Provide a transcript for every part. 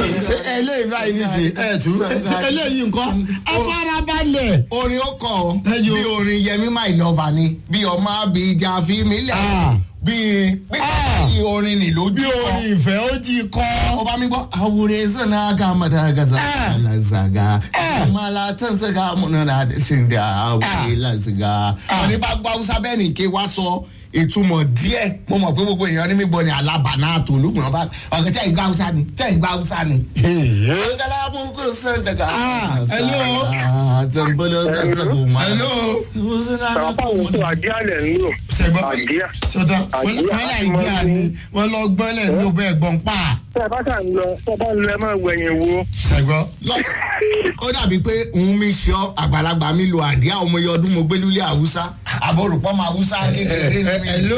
ṣe eléyìí báyìí nísìnyí ẹ tú ṣe eléyìí nǹkan afárabalẹ̀. orin ó kọ ọ Ẹ yo. bí orin yẹmi my lover ni bí ọmọ abija fi mí lẹ Ah. bí bí Ah. bí orin ni lójú bí orin ìfẹ́ ó jí kọ́. ọba mi gbọ́ awure sana ga madagaza Ah. alazaga Ah. malatan saga munana sin da awure lazaga. wọ́n ní bá gbọ́ hausa bẹ́ẹ̀ ni ké wá sọ ìtumọ̀ díẹ̀ mo mọ̀ pé gbogbo èèyàn ní mi gbọ́ ni alabana tó olùgbọ̀n bá ọ̀gá tẹ̀ ìgbà hausa ni tẹ̀ ìgbà hausa ni. sangala mugu san daga. Ah, hello. zambolo da zago ma. hello. Àwọn tó àdíà lẹ̀ ń lò. sẹ́gbọ́n Àdíà. sọ́tàn wọ́n Àdíà láì àti dí àní wọ́n lọ gbọ́n lẹ̀ ní ọbẹ̀ ẹ̀gbọ́n pa. Tẹ́ ẹ bá ṣà ń lọ, tẹ́ ẹ bá ń lọ ẹ máa wẹ̀yìn wo. sẹ́gbọ́n. Lọ- ó dàbí pé òun mi ṣe ọ àgbàlagbà mi lo àdíá ọmọ iye ọdún mo gbé lulẹ̀ haúsá àbọ̀rùpọ̀ mọ haúsá kékeré ni mi. hello.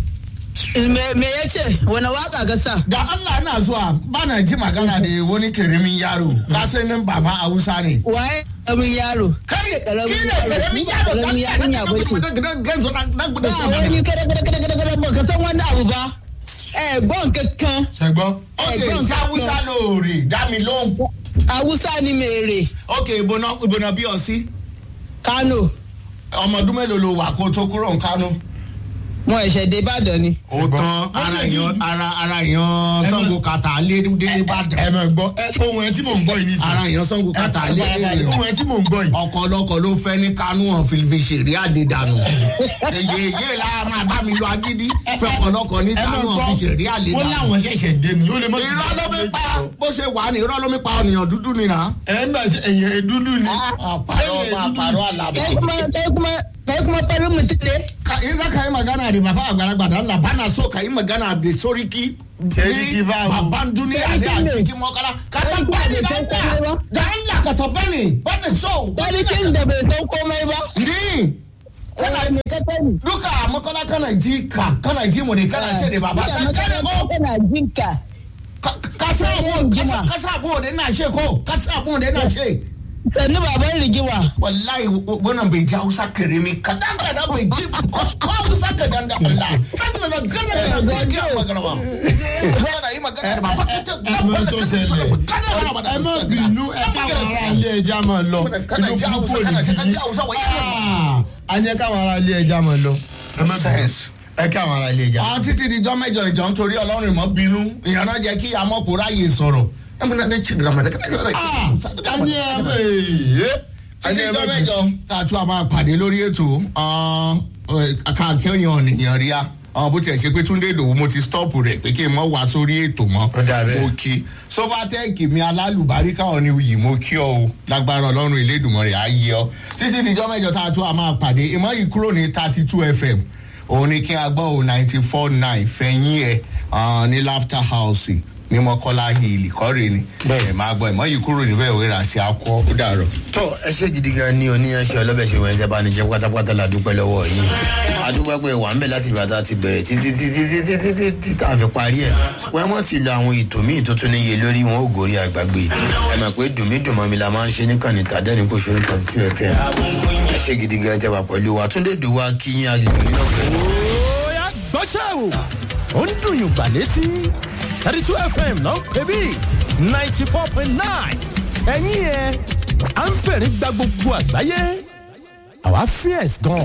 me me ya ce wani waka ga sa da allah na zuwa bana ji magana da wani kirimin yaro ka sai min baban haúsá ne. waye karamin yaro kai karamin ki ne kirimin yaro karamin yarinya ba ce ba wani kada kada kada kada kada ba ka san wani abu ba eh gbọ́n kankan sẹ́gbọ́n. ok ẹ̀gbọ́n ṣé haúsá lóore dá mi lóhùn. awusa ni mèrè ok ìbọnà ìbọnà bí ọ sí kano ọmọ ọdún mélòó lo wà kó tó kúrò ń kánú. mo ẹ̀ṣẹ̀ dé ìbàdàn ni ó tán ara yan ara ara yan sango kàtà lé dé ìbàdàn. ẹ mọ̀ gbọ́ ẹ ohun ẹ tí mò ń gbọ́ yìí nísìnyí. ara yan sango kàtà lé dé ìbàdàn. ohun ẹ tí mò ń gbọ́ yìí. ọkọ ọlọkọ ló fẹ ní kánú hàn fìlìfì ṣèré àlèdànù èyí èyí la máa bá mi lọ agídí fẹkọ ọlọkọ ní ẹ mọ̀ kánú hàn gbọ́ fi ṣèré wọ́n àlèdànù. láwọn ṣẹ̀ṣẹ̀ dé ni ó lè mọ̀ sí irọ́ ló mi pa bó ṣe wà ní irọ́ ló mi pa ọ̀nìyàn dúdú ni nà. ẹ ń gbà sí ẹ̀yìn dúdú ni. àpàrọ̀ àpàrọ̀ àlàbà. kai kuma kai kuma kai kuma farin mutum ne in za ka yi magana da baba àgbàlagbà da Allah bana so ka yi magana da soriki Seriki ba wo. babban duniya ne a Serikin ne. cikin makara ka Serikin tabbani bai da san komai Allah ba. da Allah ka tabbani ba ta so sarkin da bai san komai ba ni kana me ka sani duka a makara kana ji ka kana ji mu ne kana ce da baba Ina ka kare makaranta ko kana jinka Ka- ka sa abu Yin jima. ka sa abu da ina ce ko ka sa abu da ina ce sannu baban rigima wallahi wannan bai ji hausa karimi kadan kadan bai ji ko hausa kadan da Allah sannan na gana da gaskiya magana ba kana yi magana da baba ka ce ẹ mọ̀ tó ṣẹlẹ̀ ẹ má bínú ẹ káwọn ará ilé ẹja máa lọ Kana inú ji Hausa, púpọ̀ kana ji- kana ji nìyí. Hausa, wai yana. a ní káwọn ará ilé ẹja máa lọ. ẹ má bínú Sense. ẹ káwọn ará ilé ẹja. àwọn títí di jọ́ mẹ́jọ ìjọ nítorí ọlọ́run ìmọ̀ bínú ìyànà jẹ́ kí amọ́kò ráyè sọ̀rọ̀ ẹ mú náà ṣe dìgbà mẹ́ta a ní ẹ bẹ yé. títí jọ́ mẹ́jọ tá a tún a máa pàdé lórí ètò kàkẹ́yàn nìyàn rí a bó tiẹ̀ ṣe pé túndé ìdòwú mo ti stop rẹ̀ pé kí n mọ̀ wá sórí ètò mọ́ Ó dà bẹ́ẹ̀. mo kí sobatec mi alálùbáríkà ọ̀ni yìí mo kí ọ o lágbára ọlọ́run ìlédùnmọ̀ rẹ̀ á yí ọ títí di jọ́ mẹ́jọ tá a tún a máa pàdé ìmọ̀ yìí kúrò ní thirty two fm òun ni kí a gbọ́ o ninety four nine fẹ̀yìn ẹ̀ ah, ní laughter house ní mọ́kọ́lá hill kọ́rẹ́ ni ẹ̀ máa gbọ́ ìmọ̀ yìí kúrò níbẹ̀ òwe rà sí akọ́ ó dàrọ̀. tọ ẹ ṣe gidi gan ni oníyanṣẹ ọlọbẹ ṣe wẹńtẹ bá ní jẹ pátápátá la dúpẹ́ lọ́wọ́ yìí adúpẹ́ pé wà ń bẹ láti ìgbà tá a ti bẹ̀rẹ̀ títí títí títí títí títí tá a fi parí ẹ̀ ṣùgbọ́n wọ́n ti lo àwọn ètò míì tó tún níye lórí wọn ò gòrí àgbàgbé ẹ mọ̀ pé dùnmídùnmọ́ mi la máa ń ṣe níkànnì tàdẹ́ni kò ṣe ní thirty two fm ẹ ṣe gidi gan tẹ wà pẹ̀lú wa túndé dùwà kíyìn agbègbè yín lọ́pẹ́ Oya gbọ́ṣẹ́ o. Ó ń dùn yùn gbà létí. thirty two FM ló ń pè bí ninety four point nine. Ẹ̀yin yẹn, à ń fẹ̀rí gba gbogbo àgbáyé. Àwa fierce gan.